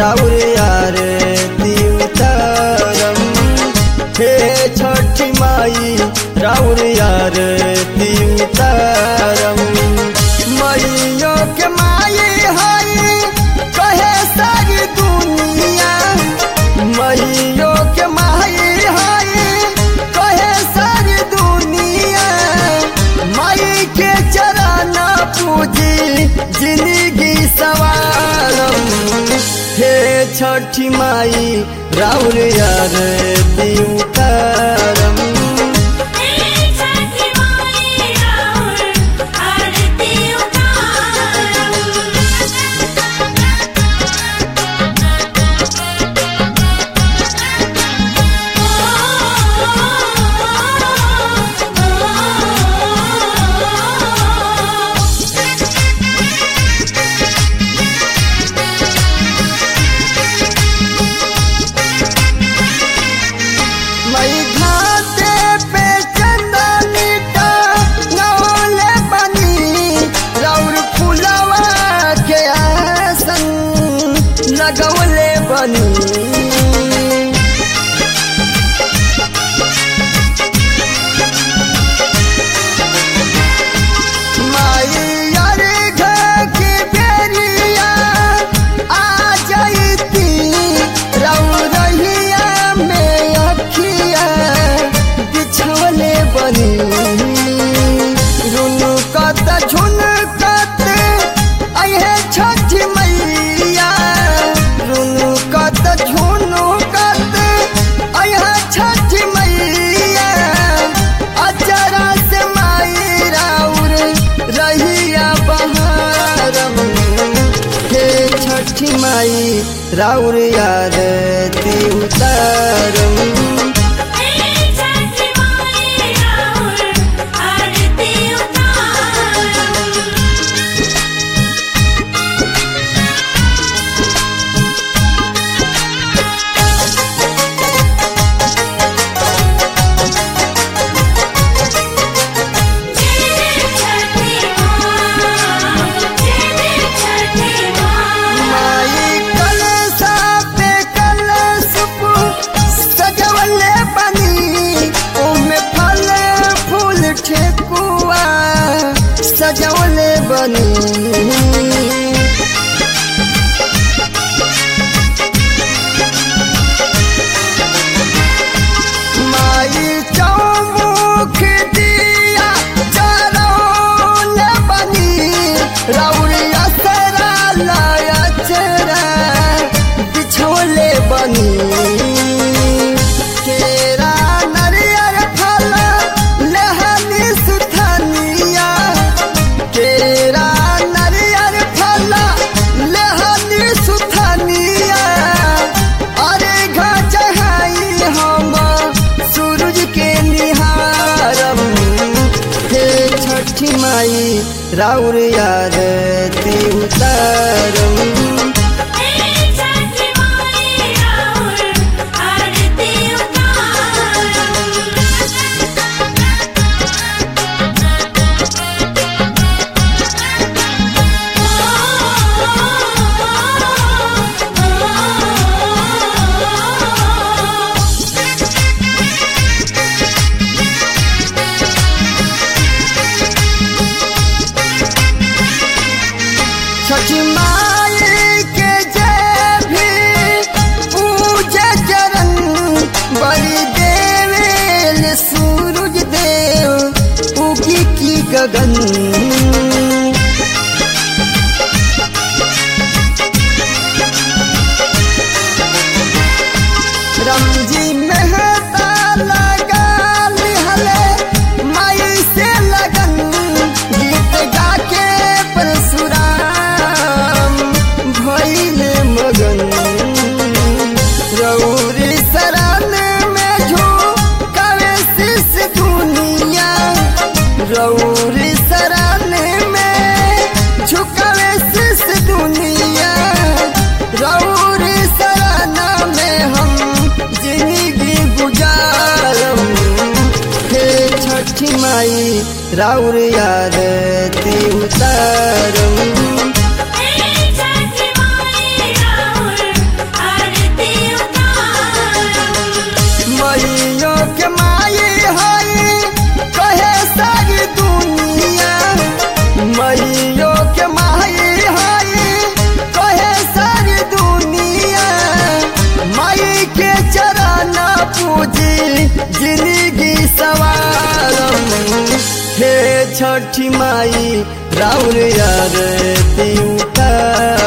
राउर यार उतारम हे छठी माई राउर यार उतारम मैयो के माई हई कहे सारी दुनिया मैयो के माई हई कहे सारी दुनिया माई के चरण पूजी जिंदगी सवारम हे छठी माई राउर यार उतारम हे छठी माई राउर आरती उतारम मई घाटे पे चंदनी का नौले बनी राउर फुलवा के आसन लगवले बनी माई यार घर की बेरिया आ जाती रौरहिया में अखिया बिछवले बनी रुनु कत झुन कत अहे छठ मैया रुनु कत झुनु कत अहे छठ मैया अचरा से माई राउर रहिया बहारम हे छठी माई राउर यार उतारम हे छठी माई राउर आरती उतारम जय छठी माँ जय छठी माँ माई कलसा पे कलसुप सजवले बनी ओमे फल फूल ठेकुआ सजवले बनी माई चौमुख दिया चरौन बनी रौरिया सरा लाया चरा बिछोले बनी केरा नरियर फल लहनी सुथनिया केरा नरियर फल लहनी सुथनिया अरे घचहाई हम सूरज के निहारम हे छठी माई राउर यार उतारम हे छठी माई राउर आरती उतारम छठी माई के जय भी पूजा चरण बलि देवेल सूरज देव उगी की गगन रमजी मेहता लगा लिहले माई से लगन गीत गा के परशुराम भइल मगन रौरी शरण में झोंकावे शीश दुनिया रौरी शरण में झुकावे शीश दुनिया रौरी शरण में हम जिंदगी गुजारम हे छठी माई राउर यार उतारम हे छठी माई राउर जी जिंदगी सवारम हे छठी माई राउर यार ती उतार